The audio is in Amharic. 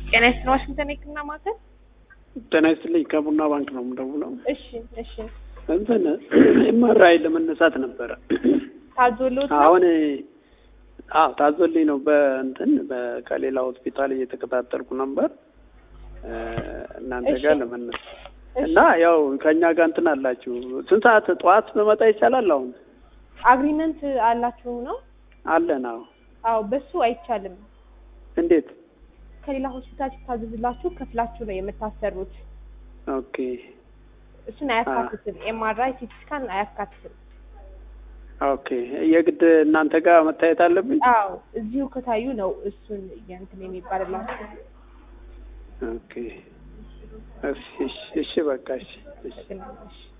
ጤና ይስጥልኝ ዋሽንግተን የህክምና ማዕከል። ጤና ይስጥልኝ ከቡና ባንክ ነው የምደውለው። እሺ እሺ። እንትን ኤምአርአይ ለመነሳት ነበረ ታዞሎት ነው? አሁን አዎ ታዞልኝ ነው። በእንትን በ- ከሌላ ሆስፒታል እየተከታተልኩ ነበር እ፣ እናንተ እሺ። ጋር ለመነሳት እሺ። እና ያው ከእኛ ጋር እንትን አላችሁ። ስንት ሰዓት ጠዋት በመጣ ይቻላል? አሁን አግሪመንት አላችሁ ነው? አለን። አዎ አዎ በሱ አይቻልም። እንዴት? ከሌላ ሆስፒታል ሲታዘዝላችሁ ከፍላችሁ ነው የምታሰሩት። ኦኬ እሱን አያካትትም። ኤምአርአይ ሲቲ ስካን አያካትትም። ኦኬ። የግድ እናንተ ጋር መታየት አለብኝ? አዎ እዚሁ ከታዩ ነው እሱን የእንትን የሚባልላችሁ። ኦኬ። እሺ እሺ፣ እሺ በቃ እሺ እሺ። እሺ